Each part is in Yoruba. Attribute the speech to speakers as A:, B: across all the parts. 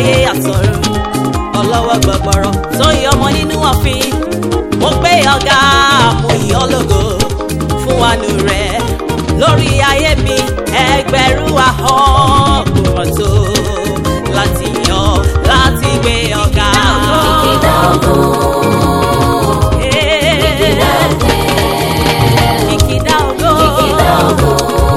A: ayé àtọ̀run ọlọ́wọ́ gbọ̀gbọ̀rọ̀ tó yọ ọmọ nínú ọ̀fìn mo gbé ọ̀gá mo yìn ọ́ lógo fún wánú rẹ̀ lórí ayé mi ẹgbẹ̀rún ahọ́n kò rọ̀ tó láti yan láti gbé ọ̀gá.
B: Kìkìdá ògo,
A: Eh,
B: kìkìdá ọpẹ́,
A: kìkìdá ògo.
B: kìkìdá ògo,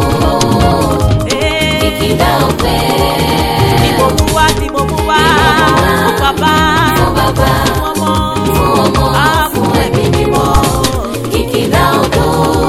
A: Eh,
B: kìkìdá ọpẹ́.
A: ni mo mú wá ni mo mú wá fún bàbá
B: Fún bàbá,
A: fún ọmọ
B: fún ọmọ,
A: Ah,
B: fún ẹ̀mí mímọ́. Kìkìdá ògo,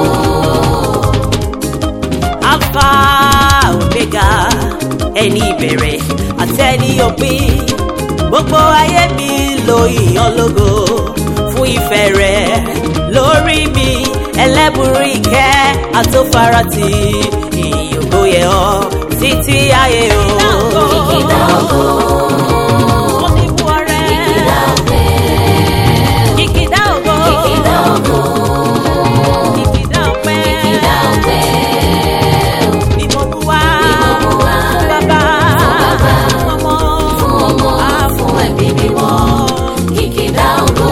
A: alpha omega ẹni ìbẹ̀rẹ̀ àtẹni òpin gbogbo ayé mi lo ìyàn lógo fún ìfẹ́ rẹ̀ lórí mi ẹlẹ́bùrú ìkẹ́ àtòfarati ìyókò yẹ ọ́ títí ayé o.
B: kìkìdá ògo,
A: Mo ní fún ọrẹ.
B: kìkìdá ọpẹ́,
A: Kìkìdá ògo.
B: kìkìdá ògo,
A: Kìkìdá ọpẹ́.
B: kìkìdá ọpẹ́.
A: Ni mo mú wá.
B: Ni mo mú wá.
A: Fún bàbá.
B: bàbá.
A: Fún ọmọ.
B: Fún ọmọ,
A: Ah,
B: fún ẹ̀mí mímọ́. Kìkìdá ògo.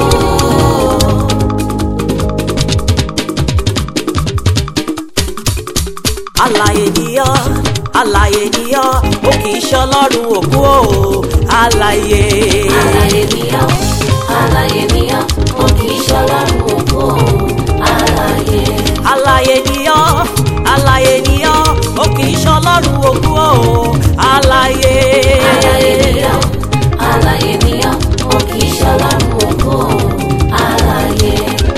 A: Alààyè ni ọ́, alààyè ni ọ́, ó kì í ṣọlọ́run òkú o, alààyè.
B: Alààyè ni ọ́, alààyè ni ọ́, ó kì í ṣọlọ́run òkú o. Alààyè,
A: Alààyè ni ọ́, alààyè ni ọ́, ó kì í ṣọlọ́run òkú o, alààyè.
B: alààyè ni ọ́, alààyè ni ọ́, ó kì í ṣọlọ́run òkú o. Alààyè,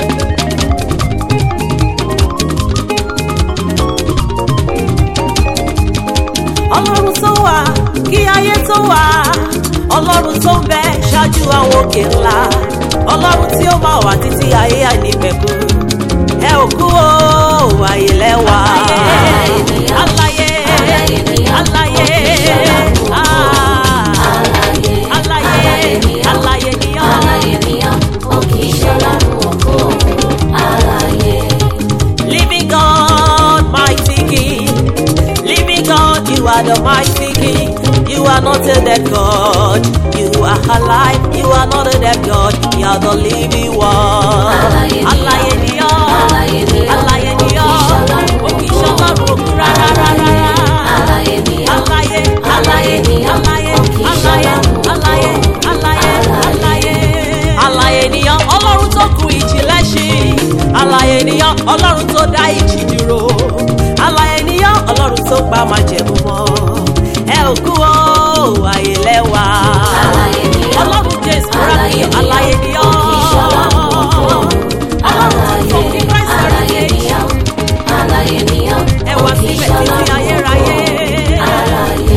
A: Ọlọ́run tó wà kí ayé tó wà, Ọlọ́run tó ń bẹ ṣáájú àwọn òkè ńlá, Ọlọ́run tí ó máa wà títí ayé àìnípẹ̀kun. Ẹ ò kú o, àyè lẹ́wà.
B: Alààyè ni ọ́,
A: Alààyè,
B: alààyè ni ọ́,
A: alààyè,
B: ó kì í ṣọlọ́run òkú o.
A: ah,
B: alààyè,
A: alààyè,
B: ni ọ́,
A: alààyè ni ọ́.
B: alààyè ni ọ́, ó kì í ṣọlọ́run òkú o. Alààyè.
A: Living God, mighty King. Living God, you are the mighty King. You are not a dead God. You are alive. You are not a dead God. You are the living one.
B: Alààyè ni ọ́.
A: Alààyè ni ọ́.
B: Alààyè ni ọ́.
A: Alààyè ni ọ́.
B: Ó kì í ṣọlọ́run
A: Ó kì í ṣọlọ́run òkú rárá rárá.
B: Alààyè ni ọ́.
A: Alààyè,
B: Alààyè ni ọ́.
A: alààyè,
B: Ó kì í
A: alààyè,
B: ṣọlọ́run
A: alààyè, alààyè, alààyè. Alààyè ni ọ́, Ọlọ́run tó kù ìjì lẹ́ṣin. Alààyè ni ọ́, Ọlọ́run tó dá ìjì dúró. Alààyè ni ọ́, Ọlọ́run tó pa májẹ̀mú mọ́. Ẹ ò kú o, àyè lẹ́wà.
B: Alààyè ni ọ́.
A: Ọlọ́run Jésù
B: Alààyè
A: rákì,
B: ni ọ́.
A: alààyè ni ọ́.
B: Ó kì í ṣọlọ́run òkú.
A: Ọlọ́run tó fún kí Christ
B: Alààyè ni
A: heritage.
B: ọ́. Alààyè ni ọ́.
A: Ẹ
B: Ó
A: wá
B: kì í
A: síbẹ̀ títí
B: ṣọlọ́run
A: ayérayé.
B: òkú. Alààyè.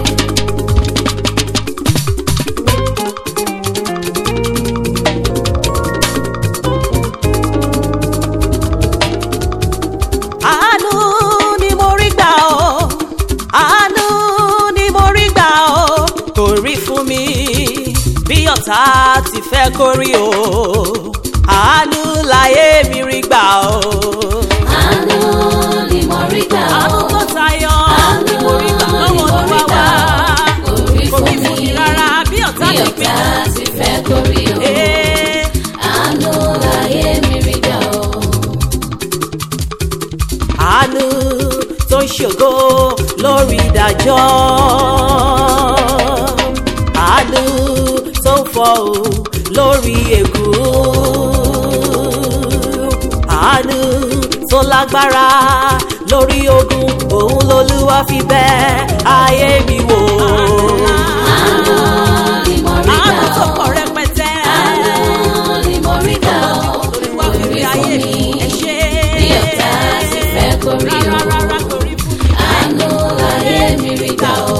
A: àánú ni mo rí gbà ọ́ àánú ni mo rí gbà ọ́ kò rí fún mi bí ọ̀tá ti fẹ́ kó rí o àánú láyé mi rí gbà ọ́
B: Àánú ni mo rí gbà
A: àánú
B: ọ́.
A: tó tayọ ni mo rí gbà lọ́wọ́ olúwa wá
B: Kò rí
A: kò rí
B: fún
A: fún mi
B: mi.
A: rárá bí ọ̀tá
B: Bí
A: ti
B: ọ̀tá
A: pinnu.
B: ti fẹ́ kó rí o.
A: Eh,
B: Àánú láyé mi rí gbà ọ́.
A: àánú tó ń ṣògo lórí ìdájọ́ àánú tó ń fọhùn lórí ègún àánú tó lágbára lórí ogun òun lolúwa fi bẹ̀ ayé mi wò.
B: Àánú ni mo rí
A: àánú
B: gbà
A: tó
B: ọ́.
A: pọ̀ rẹpẹtẹ.
B: Àánú ni mo rí gbà ọ́.
A: olúwa
B: Kò
A: fi
B: rí
A: bẹ̀
B: fún
A: ayé
B: mi.
A: mi ẹ ṣé.
B: Bí ọ̀tá ti fẹ́ kó rí o.
A: rárá rárá kò rí fún mi.
B: Àánú láyé mi rí gbà ọ́.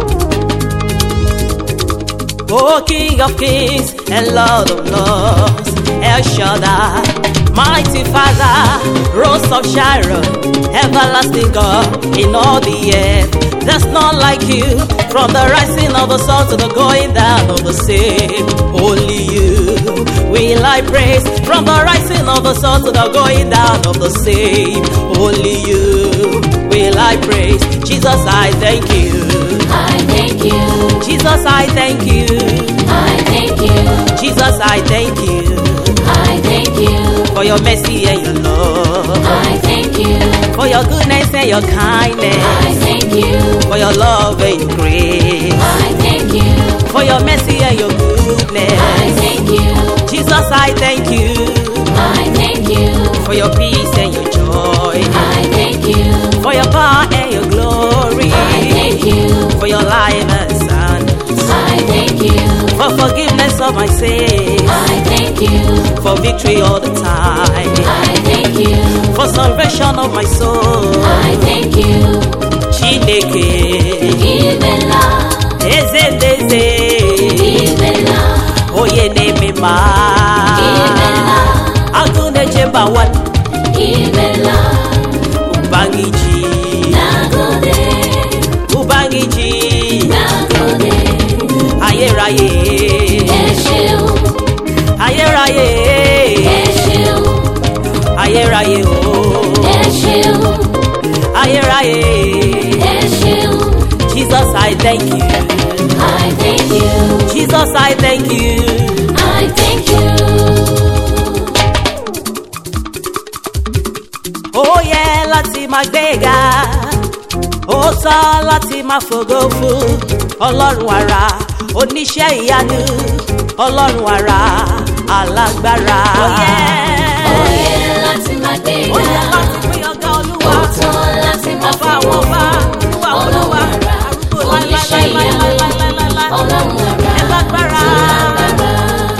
A: O King of Kings and Lord of Lords. El Shaddai, mighty Father, Rose of Sharon, everlasting God in all the earth. There's none like you, from the rising of the sun to the going down of the same. Only you will I praise, from the rising of the sun to the going down of the same. Only you will I praise. Jesus, I thank you.
B: I thank you.
A: Jesus, I thank you.
B: I thank you.
A: Jesus, I thank you
B: I thank you.
A: for your mercy and your love,
B: I thank you.
A: for your goodness and your kindness,
B: I thank you.
A: for your love and your grace,
B: I thank you.
A: for your mercy and your
B: I
A: goodness.
B: thank you.
A: Jesus, I thank you
B: I thank you.
A: for your peace and your joy,
B: I thank you.
A: for your power and your glory,
B: I thank you.
A: for your life and sound,
B: I thank you.
A: for forgiveness of my sins,
B: I thank you.
A: for victory all the time,
B: I thank you.
A: for salvation of my soul.
B: I thank you.
A: Chineke,
B: Ibela,
A: Ezendeze,
B: Ibela,
A: Oye Nemema,
B: Ibela,
A: Aguneje Bawan,
B: Ibela,
A: Ubangiji,
B: Nagode,
A: Ubangiji,
B: Nagode,
A: Ayérayé,
B: Eshiu,
A: Ayérayé,
B: Eshiu,
A: Ayérayé, oh,
B: Eshiu,
A: Ayérayé.
B: Eshiu.
A: Jesus, I thank you.
B: I thank you.
A: Jesus, I thank you.
B: I thank you.
A: Ó yẹ láti máa gbéga, ó tọ́ láti máa fògo fún ọlọ́run ara, oníṣẹ́ ìyanu, ọlọ́run ara, alágbára. Ó yẹ,
B: Oyè láti máa gbé
A: ó yẹ
B: ga.
A: láti pín ọgá olúwa,
B: Ọ̀tọ̀ láti máa
A: ọba àwọn ọba, olúwa àwọn olúwa,
B: Ọlọ́run ara,
A: arúgbó
B: oníṣẹ́ ìyanu,
A: láíláíláíláíláíláíláí.
B: Ọlọ́run ara,
A: Ẹ lágbára.
B: lágbára.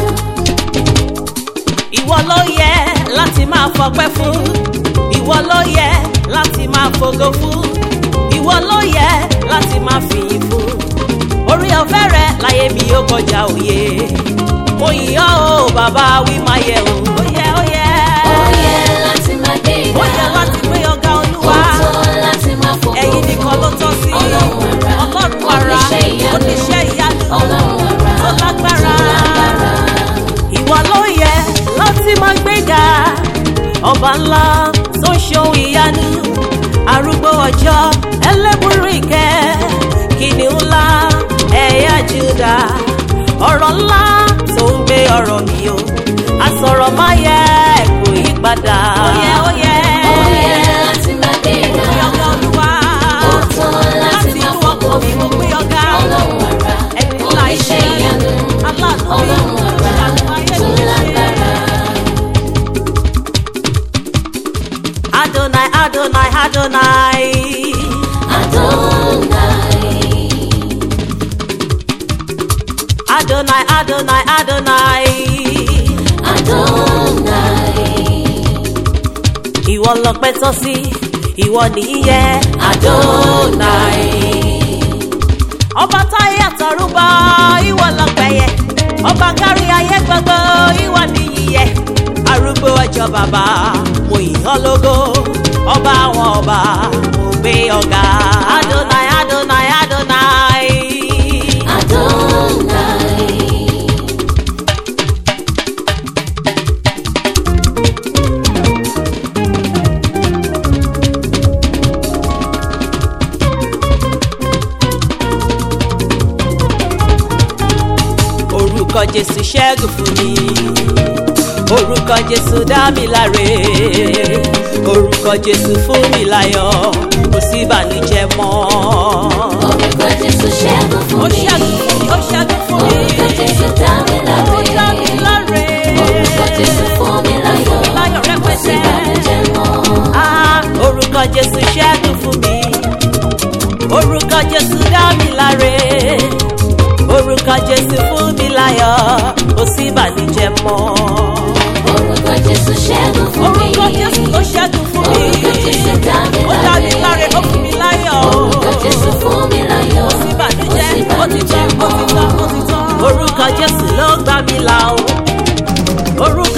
A: ìwọ ló yẹ láti máa fọpẹ́ fún ìwọ ló yẹ láti máa fògo fún ìwọ ló yẹ láti máa fìyìn fún orí ọ̀fẹ́ rẹ láyé mi ó kọjá òye mo yìn ọ́ o bàbá wí máa yẹ o ó yẹ ó yẹ
B: Oyè láti máa gbé
A: ó yẹ
B: ga.
A: láti pé ọ̀gá olúwa
B: Ọ̀tọ̀ láti máa fògo
A: ẹ̀yin nìkan ló tọ́ sí
B: Ọlọ́run ara,
A: ọlọ́run ara
B: oníṣẹ́ ìyanu,
A: oníṣẹ́ ìyanu
B: Ọlọ́run ara,
A: tó lágbára
B: lágbára.
A: ìwà ló yẹ láti máa gbéga ọba ńlá tó ń ṣohun ìyanu arúgbó ọjọ́ ẹlẹ́bùrú ìkẹ́ kìnìún ńlá ẹ̀yà júdà ọ̀rọ̀ ńlá tó ń gbé ọ̀rọ̀ mi o àsọ̀rọ̀ má yẹ kò yí padà. ó yẹ ó yẹ
B: Oyè láti máa gbé ga.
A: ọ̀gá olúwa
B: Ọ̀tọ̀ láti
A: láti
B: máa
A: inú
B: fògo
A: ọkọ̀ mi mo
B: fún
A: gbé ọ̀gá
B: Ọlọ́run ara,
A: ẹni ńlá
B: oníṣẹ́
A: iṣẹ́
B: ìyanu,
A: aláàánú mi
B: Ọlọ́run ara,
A: ìyanu ayé
B: tó
A: mi ṣe.
B: lágbára.
A: Adonai, Adonai, Adonai.
B: Adonai,
A: Adonai, Adonai, Adonai.
B: Adonai,
A: Ìwọ lọpẹ́ tọ́ sí, ìwọ nìyẹ.
B: Adonai,
A: Ọba táyé àtọ̀rúbọ, ìwọ lọpẹ́ yẹ. Ọba kárí ayé gbogbo, ìwọ nìyẹ. Arúgbó ọjọ́ bàbá, mo yìn ọ́ lógo. Ọba àwọn ọba, mo gbé ọ̀gá. Adonai, Adonai, Adonai.
B: Adonai,
A: orúkọ jésù ṣẹ́gun fún mi orúkọ jésù dá mi láre orúkọ jésù fún mi láyọ̀ kò sí ìbànújẹ́ mọ́.
B: orúkọ Jésù ṣẹ́gun fún
A: ó
B: mi.
A: ṣẹ́gun fún mi ó ṣẹ́gun fún mi
B: Orúkọ Jésù dá mi
A: ó dá mi
B: láre.
A: láre
B: Orúkọ Jésù fún mi láyọ̀.
A: láyọ̀
B: Kò sí
A: rẹpẹtẹ.
B: ìbànújẹ́ mọ́.
A: Ah, orúkọ jésù ṣẹ́gun fún mi orúkọ jésù dá mi láre orúkọ jésù fún mi láyọ̀ kò sí ìbànújẹ́ mọ́.
B: Orúkọ Jésù ṣẹ́gun fún mi.
A: orúkọ jésù tó ṣẹ́gun fún mi
B: Orúkọ Jésù dá mi
A: ó dá mi
B: láre.
A: láre ó fún mi láyọ̀
B: Orúkọ Jésù fún mi láyọ̀.
A: sí
B: Kò sí
A: ìbànújẹ́ ó ti tán
B: ìbànújẹ́
A: ó ti
B: mọ́.
A: tán ó ti tán. orúkọ jésù ló gbà mí là o orúkọ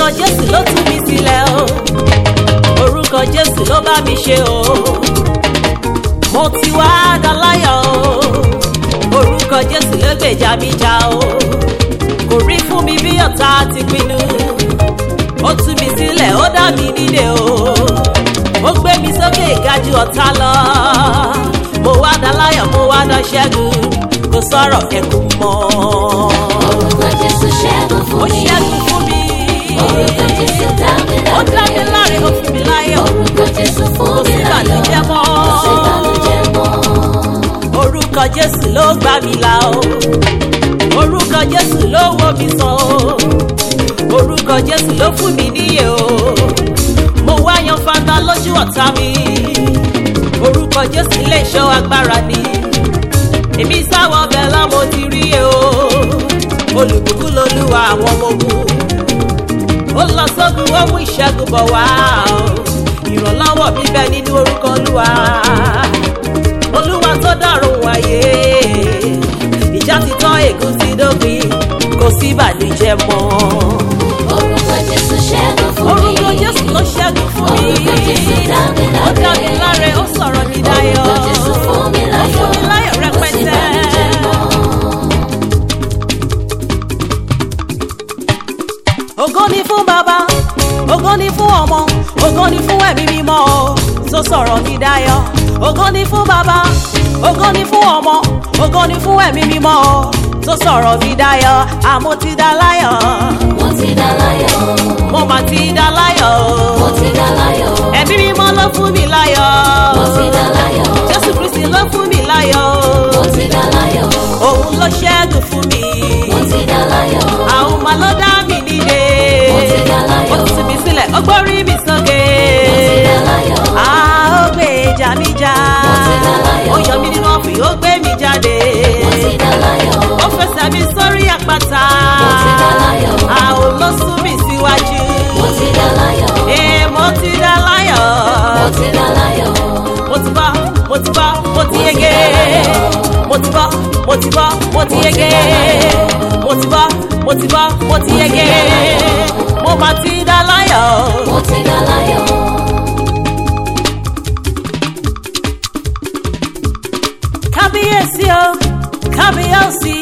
A: orúkọ jésù ló tú mi sílẹ̀ o orúkọ jésù ló bá mi ṣe o mo ti wá daláyọ̀ o orúkọ jésù ló gbèjà mi jà o kò rí fún mi bí ọ̀tá ti pinnu ó tú mi sílẹ̀ ó dá mi nídè o ó gbé mi sókè ga ju ọ̀tá lọ mo wá daláyọ̀ mo wá dá ṣẹ́gun kò sọ̀rọ̀ ẹ̀kún mọ́
B: Orúkọ Jésù ṣẹ́gun
A: ó
B: fún mi.
A: ṣẹ́gun fún mi
B: Orúkọ Jésù dá mi
A: ó dá mi
B: láre.
A: láre ó fún mi láyọ̀
B: Orúkọ Jésù fún
A: kò
B: mi
A: sí
B: láyọ̀.
A: ìbànújẹ́ mọ́
B: Kò sí ìbànújẹ́ mọ́.
A: orúkọ jésù ló gbà mí là o orúkọ jésù ló wò mí sàn o orúkọ jésù ló fún mi níyè o mo wá yan fanda lójú ọ̀tá mi orúkọ jésù lè ṣọ́ agbára ni èmi sáwọ́ bẹ́ẹ̀ lá mo ti rí e o olùbùkún lolúwa àwọn ọmọ ogun ó lọ sógun ó mú ìṣẹ́gun bọ̀ wá o ìrànlọ́wọ́ mi bẹ nínú orúkọ olúwa olúwa tó dọ̀rùn wáyé ìjà ti tán ègún ti dópin kò sí ìbànújẹ́ mọ́
B: Orúkọ Jésù ṣẹ́gun fún mi.
A: orúkọ jésù ló ṣẹ́gun fún mi
B: Orúkọ Jésù dá mi
A: ó dá mi
B: láre.
A: láre ó sọ̀rọ̀ mi dayọ̀
B: Orúkọ Jésù fún mi
A: ó
B: láyọ̀.
A: fún mi láyọ̀
B: Kò sí
A: rẹpẹtẹ.
B: ìbànújẹ́ mọ́.
A: ògo ni fún bàbá ògo ni fún ọmọ ògo ni fún ẹ̀mí mímọ́ o tó sọ̀rọ̀ mi dayọ̀ ògo ni fún bàbá ògo ni fún ọmọ ògo ni fún ẹ̀mí mímọ́ o tó sọ̀rọ̀ mi dayọ̀ àmọ́ ti dá láyọ̀
B: Mo ti dá láyọ̀.
A: mo mà ti dá láyọ̀
B: Mo ti dá láyọ̀.
A: ẹ̀mí mímọ́ ló fún mi láyọ̀
B: Mo ti dá láyọ̀.
A: jésù kristi ló fún mi láyọ̀
B: Mo ti dá láyọ̀.
A: òun ló ṣẹ́gun fún mi
B: Mo ti dá láyọ̀.
A: àwọn ọmọ ló dá mi nílé
B: Mo ti dá láyọ̀.
A: ó ti tì mí sílẹ̀ ó gbórí mi sókè.
B: Mo ti dá láyọ̀.
A: a ó gbé ìjà mi já
B: Mo ti dá láyọ̀.
A: ó yọ mí nínú ọ̀fìn ó gbé mi jáde
B: Mo ti dá láyọ̀.
A: ó fẹsẹ̀ mi sórí àpáta
B: Mo ti dá láyọ̀.
A: a ò lọ sún mi síwájú
B: Mo ti dá láyọ̀.
A: ee mo ti dá láyọ̀
B: Mo ti dá láyọ̀.
A: mo ti bọ́ mo ti bọ́ mo ti yege mo ti bọ́ mo ti bọ́ mo ti yege mo ti bọ́ mo ti bọ́ mo ti yege mo mà ti dá láyọ̀.
B: Mo ti dá láyọ̀.
A: kábíyèsí o kábíyèsí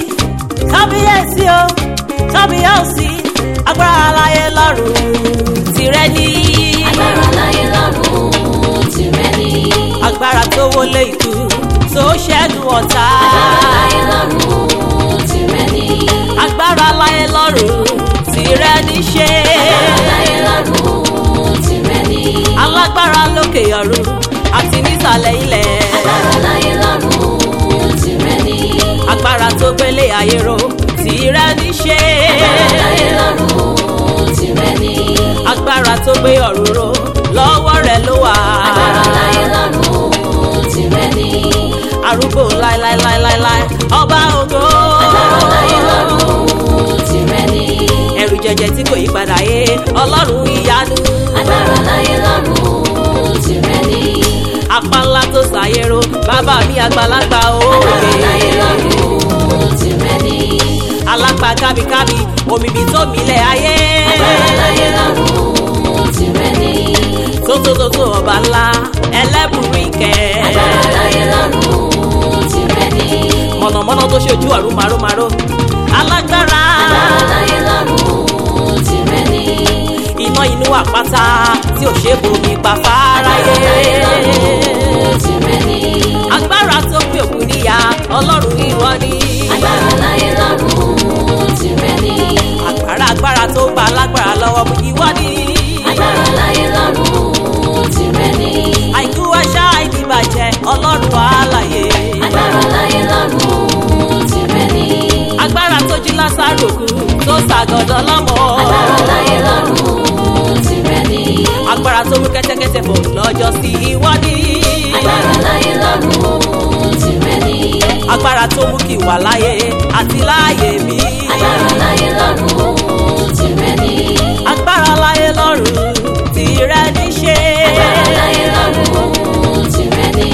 A: kábíyèsí o kábíyèsí agbára láyé lọ́rùn tìrẹ ní.
B: Agbára láyé lọ́run tìrẹ ni.
A: agbára tó wọlé ikú tó ṣẹ́gun ọ̀tá.
B: Agbára láyé lọ́run tìrẹ ni.
A: agbára láyé lọ́rùn tìrẹ ní ṣe.
B: Agbára láyé lọ́run tìrẹ ni.
A: alágbára lókè ọ̀run àti nísàlẹ̀ ilẹ̀.
B: Agbára láyé lọ́run tìrẹ ni.
A: agbára tó gbélé ayé ro tìrẹ ní ṣe.
B: Agbára láyé lọ́run tìrẹ ni.
A: agbára tó gbé ọ̀run ro lọ́wọ́ rẹ̀ ló wà.
B: Agbára láyé lọ́run tìrẹ ni.
A: arúgbó láíláíláíláí ọba ògo.
B: Agbára láyé lọ́run tìrẹ ni.
A: ẹrù jẹjẹ tí kò yí padà yé ọlọ́run ìyanu.
B: Agbára láyé lọ́run tìrẹ ni.
A: apá ńlá tó ṣàyẹ̀rọ bàbá mi àgbàlagbà
B: Agbára láyé
A: òye.
B: lọ́run tìrẹ ni.
A: alápá kábíkábí omimi tó milẹ̀ ayé.
B: Agbára láyé lọ́run tìrẹ ni.
A: tótótótó ọba ńlá ẹlẹ́bùrú ìkẹ́.
B: Agbára láyé lọ́run tìrẹ ni.
A: mọ̀nàmọ́ná tó ṣojú ọ̀run màrómàró. alágbára
B: Agbára láyé lọ́run tìrẹ ni.
A: iná inú àpáta tí ò ṣe bomi pa
B: Agbára láyé
A: fáráyé.
B: lọ́run tìrẹ ni.
A: agbára tó pé òkú níyà ọlọ́run ìwọ ni.
B: Agbára láyé lọ́run tìrẹ ni.
A: agbára agbára tó gba alágbára lọ́wọ́ mú ìwọ ni.
B: Agbára láyé lọ́run tìrẹ ni.
A: àìkú àṣà ìdìbàjẹ́ ọlọ́run àlàyé.
B: Agbára láyé lọ́run tìrẹ ni.
A: agbára tó jí lásàrò kú tó ṣàgọ́dọ̀ lọ́mọ.
B: Agbára láyé lọ́run tìrẹ ni.
A: agbára tó mú kẹ́tẹ́kẹ́tẹ́ fò lọ́jọ́ sí ìwọ ni.
B: Agbára láyé lọ́run tìrẹ ni.
A: agbára tó mú kí wà láyé àti láàyè mi.
B: Agbára láyé lọ́run tìrẹ ni.
A: agbára láyé lọ́run tìrẹ ní ṣe.
B: Agbára láyé lọ́run tìrẹ ni.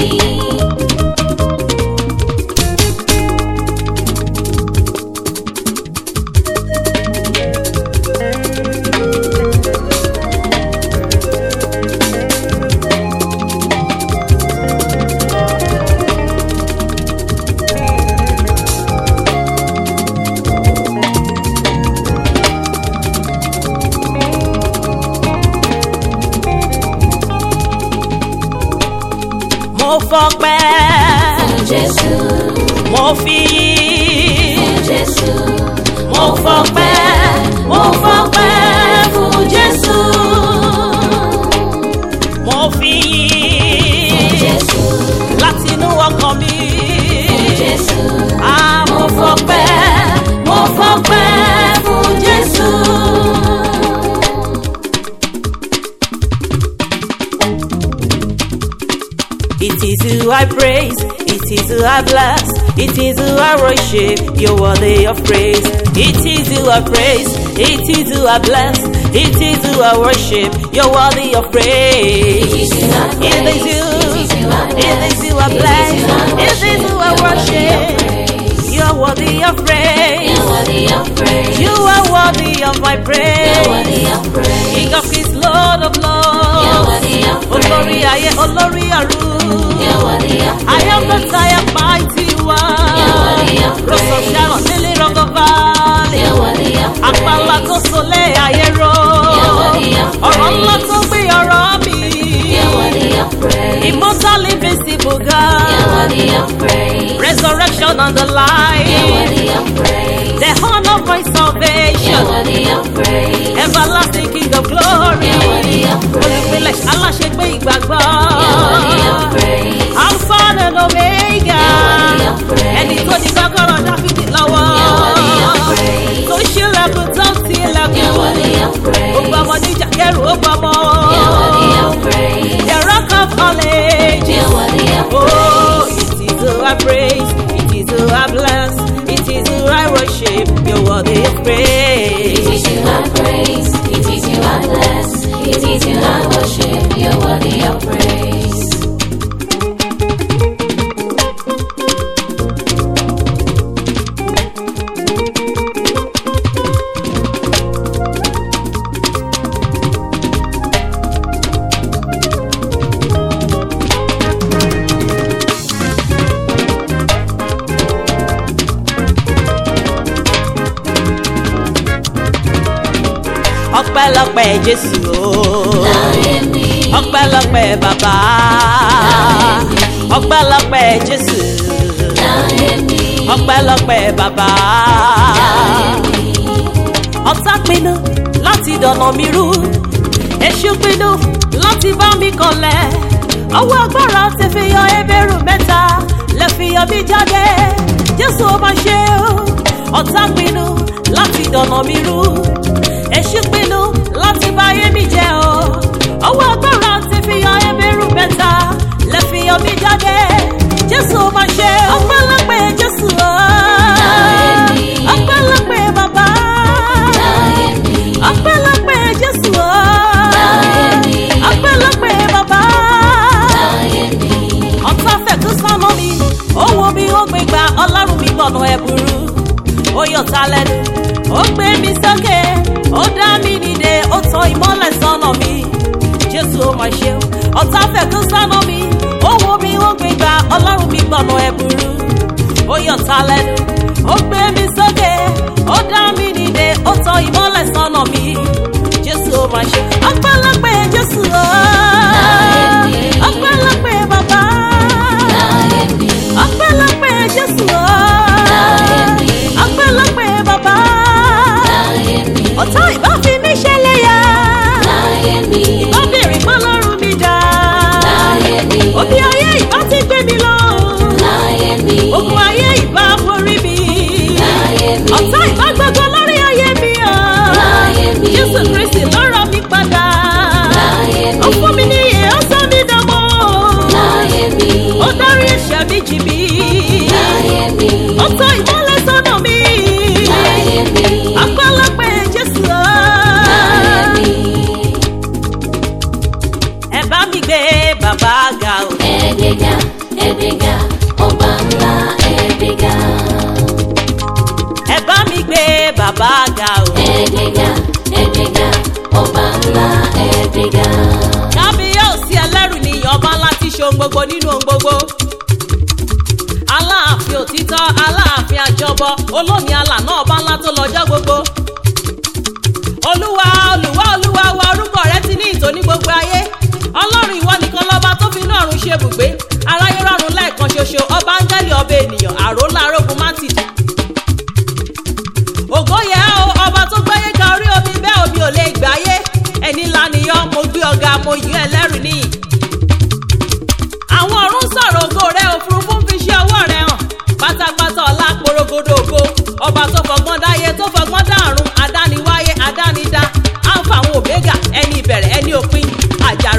A: fọpẹ́
B: fún Jésù,
A: mo fi
B: fún Jésù,
A: mo fọpẹ́ mo fọpẹ́ fún Jésù mo fi
B: Jésù,
A: látinú ọkàn mi
B: Jésù,
A: ah mo fọpẹ́ mo fọpẹ́ fún Jésù. It is who I praise, it is who I bless, it is who I worship, you're worthy of praise. It is who I praise, it is who I bless, it is who I worship, you're worthy of praise. It is you, it is who I bless, it is who I worship, you're worthy of praise.
B: You're worthy of praise.
A: You are worthy of my
B: You're
A: praise.
B: worthy of praise.
A: King of kings, Lord of
B: You're
A: lords.
B: worthy of
A: Olórí
B: praise.
A: ayé, olórí ọ̀run.
B: You're worthy of
A: I am the
B: praise.
A: tired mighty
B: You're worthy
A: one.
B: of
A: Rose of
B: praise.
A: Sharon, Lily of the Valley.
B: You're worthy of
A: Àpàlà tó
B: praise.
A: solé ayé ró.
B: You're worthy of
A: Ọ̀rọ̀ ńlá
B: praise.
A: tó gbé ọ̀rọ̀ mi.
B: You're worthy of praise.
A: Immortal invisible
B: You're
A: God.
B: worthy of praise.
A: Resurrection on the
B: You're
A: line.
B: worthy of praise.
A: The horn of my
B: You're
A: salvation.
B: worthy of praise.
A: Everlasting King of glory.
B: You're worthy of
A: Olùpilẹ̀
B: praise.
A: aláṣẹgbé ìgbàgbọ́.
B: You're worthy of praise.
A: Alpha and Omega.
B: worthy of praise.
A: Ẹni tó ní kọ́kọ́rọ́ Dáfídì lọ́wọ́.
B: You're worthy of praise.
A: Tó ṣílẹ̀kùn tó ti
B: You're worthy
A: ilẹ̀kùn.
B: of praise.
A: Ó gbọ́mọ níjà kẹrù ó gbọ́mọ.
B: You're worthy of praise.
A: The rock of all ages.
B: You're worthy of
A: Oh,
B: praise.
A: it is who I praise, it is who I bless, it is who I worship, you're worthy of
B: It
A: praise.
B: is you I praise. It is you I bless. It is you I worship. You're worthy of praise.
A: Ọpẹ́lọpẹ́ Jésù ooo.
B: Láyé mi.
A: Ọpẹ́lọpẹ́ bàbá. Ọpẹ́lọpẹ́ Jésù.
B: Láyé mi.
A: Ọpẹ́lọpẹ́ bàbá. Ọ̀tá pinnu láti dọ̀nà mi rú. Èṣù pinnu láti bá mi kọlẹ̀. Ọwọ́ agbára ti fi yọ ebèrú mẹ́ta lè fi yọ mí jáde. Jésù ó máa ṣe o. Ọ̀tá pinnu láti dọ̀nà mi rú. Èṣù pinnu láti bá ayé mi jẹ́ o. Ọwọ́ agbára ti fi yọ ebèrú mẹ́ta lè fi yọ mí jáde. Jésù ó máa ṣe o. Ọpẹ́lọpẹ́ Jésù o.
B: Láyé mi.
A: Ọpẹ́lọpẹ́ bàbá.
B: Láyé mi.
A: Ọpẹ́lọpẹ́ Jésù o.
B: Láyé mi.
A: Ọpẹ́lọpẹ́ bàbá.
B: Láyé mi.
A: Ọ̀tá fẹ̀ tó sánmọ́ mi, ó wo bí ó gbé gba ọlọ́run mi gbọ̀nà ẹ̀bùrú. Ó yọ̀ ta lẹ́nu, ó gbé mi sókè, ó dá mi dìde, ó tan ìmọ́lẹ̀ sọ́nà mi. Jésù ó máa ṣe o. Ọ̀tá fẹ̀ tó sánmọ́ mi, ó wo bí ó gbé gba ọlọ́run mi gbọ̀nà ẹ̀bùrú. Ó yọ̀ ta lẹ́nu, ó gbé mi sókè, ó dá mi dìde, ó tan ìmọ́lẹ̀ sọ́nà mi. Jésù ó máa ṣe o. Ọpẹ́lọpẹ́ Jésù o.
B: Láyé mi.
A: Ọpẹ́lọpẹ́ bàbá.
B: Láyé mi.
A: Ọpẹ́lọpẹ́ Jésù o.
B: Láyé mi.
A: Ọpẹ́lọpẹ́ bàbá.
B: Láyé mi.
A: Ọ̀tá ìbá fi mí ṣẹlẹ̀ yá.
B: Láyé mi.
A: Obìnrin kan lọ́rùn mi dá.
B: Láyé mi.
A: Òbí ayé ìbá ti gbé mi lọ.
B: Láyé mi.
A: Ogun ayé ìbá borí mi.
B: Láyé mi.
A: Ọ̀tá ìbá gbogbo lórí ayé mi o.
B: Láyé mi.
A: Jésù Kristi lọ́rọ̀ mi padà.
B: Láyé mi.
A: Ó fún mi níyè, ó sọ mí dánmọ́.
B: Láyé mi.
A: Ó dárí ẹ̀ṣẹ̀ mi jì mí.
B: Láyé mi.
A: Ó tọ́ ìmọ́lẹ̀ sọ́nà mi.
B: Láyé mi.
A: Ọpẹ́lọpẹ́ Jésù o.
B: Láyé mi.
A: Ẹ bá mi gbé bàbá ga o.
B: Ẹ̀ẹ́dẹ̀gà, ẹ̀ẹ́dẹ̀gà, ọba ńlá ẹ̀ẹ́dẹ̀gà.
A: Ẹ bá mi gbé bàbá ga o.
B: Ẹ̀ẹ́dẹ̀gà, ẹ̀ẹ́dẹ̀gà, ọba ńlá ẹ̀ẹ́dẹ̀gà.
A: Kábíyèsí ẹlẹ́rù ni ọba láti ṣe ohun gbogbo nínú ohun gbogbo. Aláàfin òtítọ́, aláàfin àjọbọ, olómi alànà ọba ńlá tó lọ́jọ́ gbogbo. Olúwa, olúwa, olúwa wa orúkọ rẹ ti ní ìtò ní gbogbo ayé. Ọlọ́run ìwọ nìkan lọ́ba tó fi inú ọ̀run ṣe ibùgbé. Ará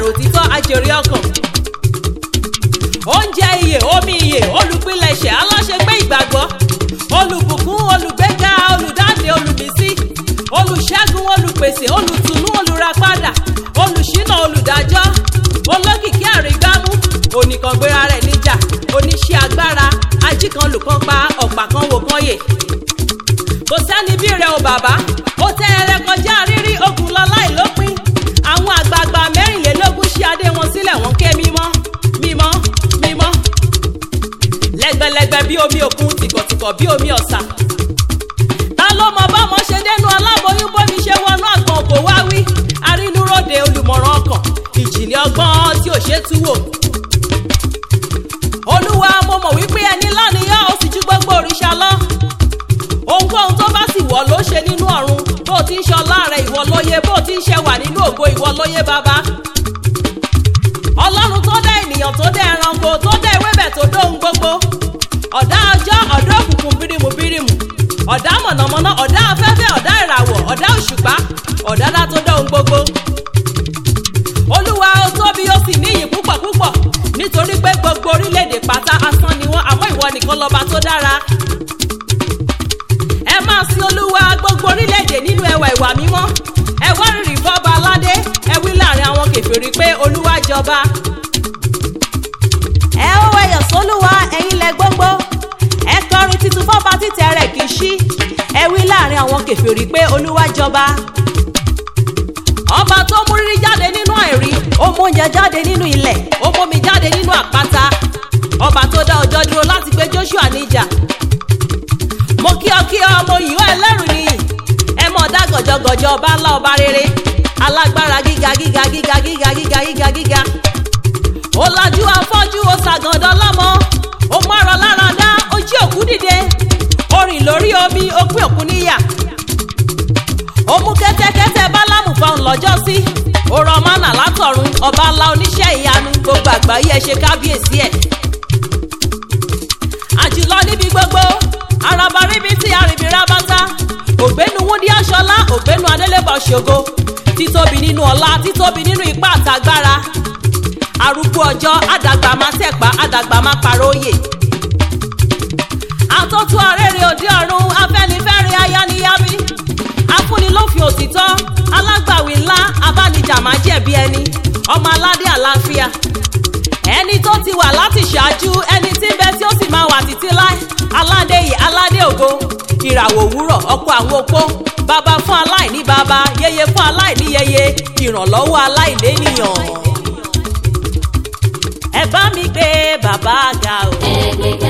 A: àkàrà òtítọ́ ajèrè ọkàn oúnjẹ iyè omi iyè olùpilẹ̀ṣẹ̀ aláṣẹgbé ìgbàgbọ́ olùbùkún olùgbéga olùdáǹdè olùmísí olùṣẹ́gun olùpèsè olùtùnú olùràpadà olùṣínà olùdájọ́ olókìkí àrígbámú oníkangbéra rẹ̀ níjà oníṣẹ́ agbára ajíkan lùkàn pa ọ̀pá kan wò kan yè kò sẹ́ni bí rẹ̀ o bàbá ó tẹ́ ẹrẹ kọjá rírí ogun lọ láìlópin àwọn àgbààgbà mẹ́rìnlélógún ṣí adé wọn sílẹ̀ wọ́n ké mímọ́ mímọ́ mímọ́ lẹ́gbẹ̀lẹ́gbẹ̀ bí omi òkun tìkọ̀tìkọ̀ bí omi ọ̀sà ta ló mọ bọ́mọ ṣe dénú aláboyún bómi ṣe wọnú àgbọn kò wá wí arínúròde olùmọ̀ràn ọkàn ìjìnlẹ̀ ọgbọ́n tí ò ṣe tú wò olúwa mo mọ̀ wípé ẹni lánìyàn ó sì ju gbogbo òrìṣà lọ ohunkóhun tó bá sì wọ̀ ló ṣe nínú ọ̀run bó ti ń ṣọlá rẹ̀ ìwọ lóye bó ti ń ṣe wà nínú ògo ìwọ lóye bàbá ọlọ́run tó dá ènìyàn tó dá ẹranko tó dá ewébẹ̀ tó dóhun gbogbo ọ̀dá ọjọ́ ọ̀dá òkùnkùn bírímù bírímù ọ̀dá mọ̀nàmọ́ná ọ̀dá afẹ́fẹ́ ọ̀dá ìràwọ̀ ọ̀dá òṣùpá ọ̀dádá tó dóhun gbogbo olúwa ó tóbi ó sì níyì púpọ̀ púpọ̀ nítorí pé gbogbo orílẹ̀-èdè pátá asán ni wọ́n àmọ́ ìwọ nìkan lọ́ba tó dára ẹ máa sin olúwa gbogbo orílẹ̀-èdè nínú ẹwà ìwà mímọ́ ẹ wá rírì fọ́ba aládé ẹ wí láàrin àwọn kèfèrí pé olúwa jọba. ẹ ó wẹyọ sólúwa ẹ̀yin lẹ gbogbo ẹ kọrin titun fọ́ba títẹ rẹ̀ kì í ṣí ẹ wí láàrin àwọn kèfèrí pé olúwa jọba. ọba tó mú rírí jáde nínú àìrí ó mú oúnjẹ jáde nínú ilẹ̀ ó mú omi jáde nínú àpáta ọba tó dá ọjọ́ dúró láti gbé joshua níjà mo kí ọ kí ọ mo yìí ọ ẹlẹ́rù nìyí ẹ mọ̀ dá gọ̀jọ̀gọ̀jọ̀ ọba ńlá ọba rere alágbára gíga gíga gíga gíga gíga gíga gíga ó lajú afọ́jú ó ṣàgàndàn lọ́mọ ó mọ̀rọ̀ lára dá ó jí òkú dìde ó rìn lórí omi ó pín òkú níyà ó mú kẹ́tẹ́kẹ́tẹ́ bálámù fáwọn lọ́jọ́ sí ó rọ mánà látọ̀run ọba ńlá oníṣẹ́ ìyanu gbogbo àgbáyé ẹ ṣe kábíyèsí ẹ̀ àjùlọ níbi gbogbo araba ríbi tí arìnrìn rábátá ògbénu wúndí aṣọlá ògbénu adélébọ̀ ṣògo títóbi nínú ọlá títóbi nínú ipá àtàgbára arúgbó ọjọ́ àdàgbà má tẹ̀pá àdàgbà má paróyè àtọ́tú arẹ́rẹ́ òde ọ̀run afẹ́nifẹ́re ayániyábí afúnilófin òtítọ́ alágbàwí ńlá abánijà má jẹ̀bi ẹni ọmọ aládé àlàáfíà ẹni tó ti wà láti ṣáájú ẹni tí ń bẹ tí ó sì máa wà títí láì aládé yìí aládé ògo ìràwọ̀ òwúrọ̀ ọkọ àwọn opó bàbá fún aláìní bàbá yeye fún aláìní yeye ìrànlọ́wọ́ aláìlénìyàn. ẹ bá mi gbé bàbá ga o.
B: ẹgbẹ́